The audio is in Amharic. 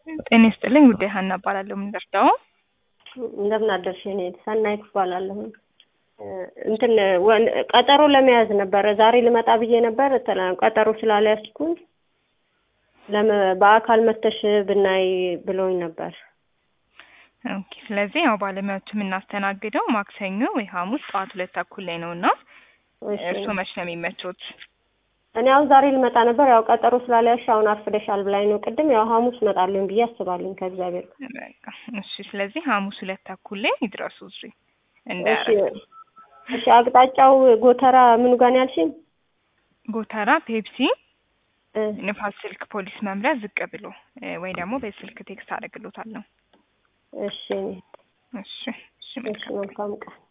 ጤና ይስጥልኝ ጉዳይ ሀና እባላለሁ። የምንደርዳው እንደምን አደርሽ? እኔ ሰናይት እባላለሁ። እንትን ወን- ቀጠሮ ለመያዝ ነበረ ዛሬ ልመጣ ብዬ ነበር። ተላ- ቀጠሮ ስላልያዝኩኝ ለመ- በአካል መተሽ ብናይ ብለውኝ ነበር። ኦኬ። ስለዚህ ያው ባለሙያዎቹ የምናስተናግደው ማክሰኞ ወይ ሐሙስ ጠዋት ሁለት ተኩል ላይ ነው እና እሺ። እርስዎ መች ነው የሚመቾት? እኔ አሁን ዛሬ ልመጣ ነበር። ያው ቀጠሮ ስላልያዝሽ አሁን አርፍደሻል ብላኝ ነው ቅድም። ያው ሐሙስ እመጣለሁ ብዬ አስባለሁ ከእግዚአብሔር ጋር። በቃ እሺ። ስለዚህ ሐሙስ ሁለት ተኩል ላይ ይድረሱ እዚህ እሺ እንዳያረፍዱ። እሺ። አቅጣጫው ጎተራ ምኑ ጋር ነው ያልሽኝ? ጎተራ ፔፕሲ እ ንፋስ ስልክ ፖሊስ መምሪያ ዝቅ ብሎ እ ወይ ደግሞ በስልክ ቴክስት አደርግሎታለሁ። እሺ እሺ እሺ እሺ። መልካም መልካም ቀን